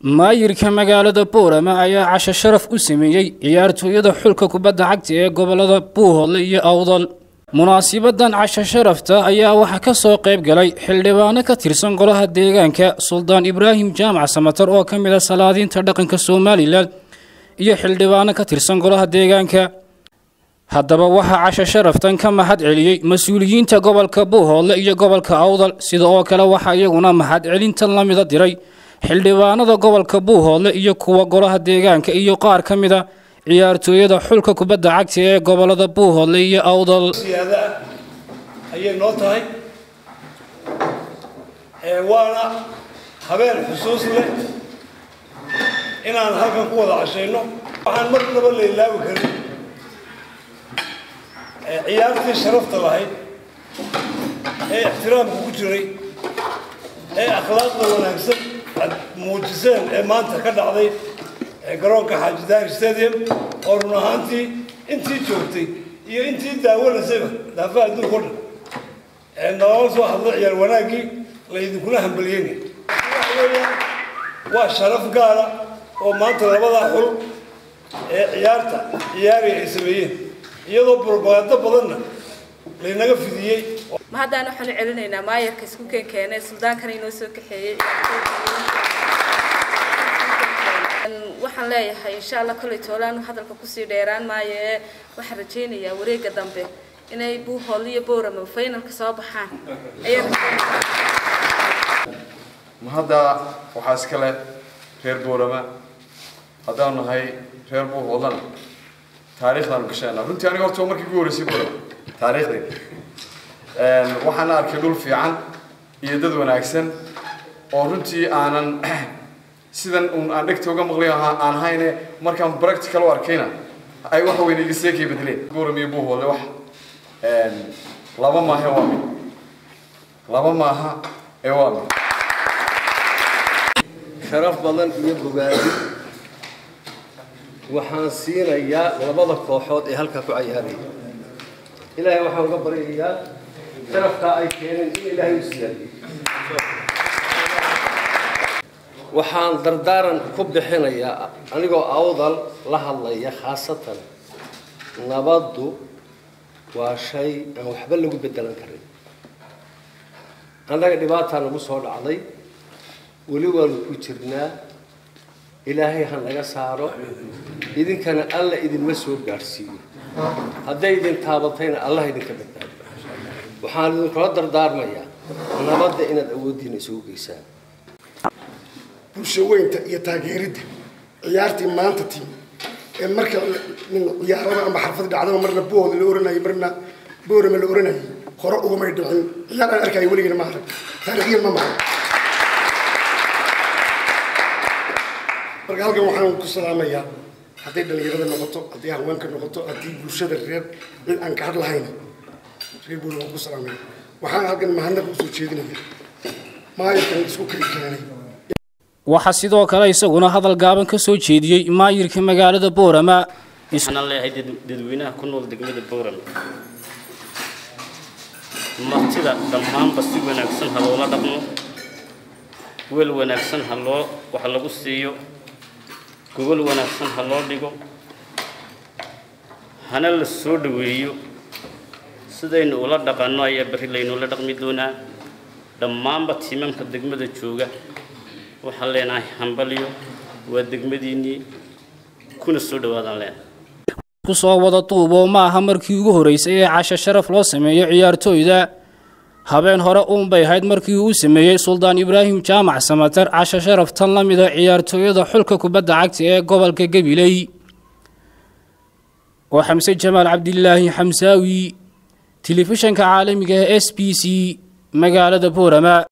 maayirka magaalada boorama ayaa casho sharaf u sameeyey ciyaartooyada xulka kubadda cagta ee gobolada buuhoodle iyo awdal munaasibadan casho sharafta ayaa waxaa ka soo qayb galay xildhibaano ka tirsan golaha deegaanka suldaan ibraahim jaamac samatar oo ka mid a salaadiinta dhaqanka somalilan iyo xildhibaano ka tirsan golaha deegaanka haddaba waxaa casho sharaftan ka mahad celiyey mas-uuliyiinta gobolka buuhoodle iyo gobolka awdal sida oo kale waxaa iyaguna mahad celintan la mida diray xildhibaanada gobolka buuhoodle iyo kuwa golaha deegaanka iyo qaar ka mid a ciyaartooyada xulka kubadda cagta ee gobolada buuhoodle iyo awdal siyaada ah ayay noo tahay waana habeen xusuus leh inaan halkan ku wada cashayno waxaan marnaba la ilaawi karin ciyaartii sharafta lahayd ee ixtiraamka ku jiray ee akhlaaqda wanaagsan aad muujiseen ee maanta ka dhacday garoonka xaaji daahir stadium oo run ahaantii intii joogtay iyo intii daawanaysayba daafaha adduunka o dhan nalala soo hadlo ciyaar wanaaggii laydinkula hambalyeynay waa sharaf gaara oo maanta labadaa xul ee ciyaarta ciyaari ay sameeyeen iyadoo propagando badanna laynaga fidiyey ma haddaan waxaan u celinaynaa maayarka isku keen keenay suldaankana inoo soo kaxeeyey waxaan leeyahay insha allah kolley toolaan hadalka kusii dheeraan maayo ee waxaan rajaynayaa wareega dambe inay buuhool iyo boorama finalka soo baxaan ma hadda waxaa iskale reer boorama haddaan nahay reer buuhoodlana taariikhdaanu gashayna runtii aniga horta markii ugu horreysay boorama taariikhdayda waxaana arkay dhul fiican iyo dad wanaagsan oo runtii aanan sidan uun aan dhegta uga maqlay aan hayne markaan practical u arkayna ay waxa weyne iga seekay bedeleen boram iyo buuhoodle wax laba maaha waa mid laba maaha ee waa mid sharaf badan iyo bogaadi waxaan siinayaa labada kooxood ee halkaa ku cayaaraya ilaahay waxaan uga baryayaa sharafkaa ay keeneen in ilaahay u siyaadiyo waxaan dardaaran ku bixinayaa anigoo awdal la hadlaya khaasatan nabaddu waa shay aan waxba lagu bedelan karin annaga dhibaataa nagu soo dhacday weli waanu ku jirnaa ilaahay ha naga saaro idinkana alla idinma soo gaadhsiiyo hadday idin taabatayna allah idinka badbaado waxaan idinkula dardaarmayaa nabadda inaad awooddiina isugu geysaan bulsho weynta iyo taageeridda ciyaartii maanta timi ee marka ciyaarada ama xarfad dhacdaba marna bood la oranayay marna boorama la oranayay hore ugumay dhicin ciyaar aan arkayo weligana ma arag taariikhyan ma mahay marka halkan waxaan ku salaamayaa hadday dhalinyarada noqoto hadday haweenka noqoto haddii bulshada reer cid aan ka hadlahayn reer boorama waan ku salaamaya waxaan halkan mahadnaq usoo jeedinaya maayarkan isku kali keenay waxaa sidoo kale isaguna hadal gaaban ka soo jeediyey maayirka magaalada boorama waxaan leeyahay dadweynaha ku nool degmada boorama martida dhammaanba si wanaagsan ha loola dhaqmo weel wanaagsan ha loo wax lagu siiyo gogol wanaagsan ha loo dhigo hana la soo dhoweeyo sidaynu ula dhaqanno ayaa berri laynula dhaqmi doonaa dhammaanba tiimamka degmada jooga waxaan leenahay hambalyo waa degmadiinnii kuna soo dhawaadaan leenahay kusoo wada duuboo ma aha markii ugu horreysay ee casho sharaf loo sameeyo ciyaartooyda habeen hore uunbay ahayd markii uu sameeyey suldaan ibraahim jaamac samatar casho sharaf tan la mida ciyaartooyada xulka kubadda cagta ee gobolka gabiley oo xamse jamaal cabdilaahi xamsaawi telefishanka caalamiga ee s b c magaalada boorama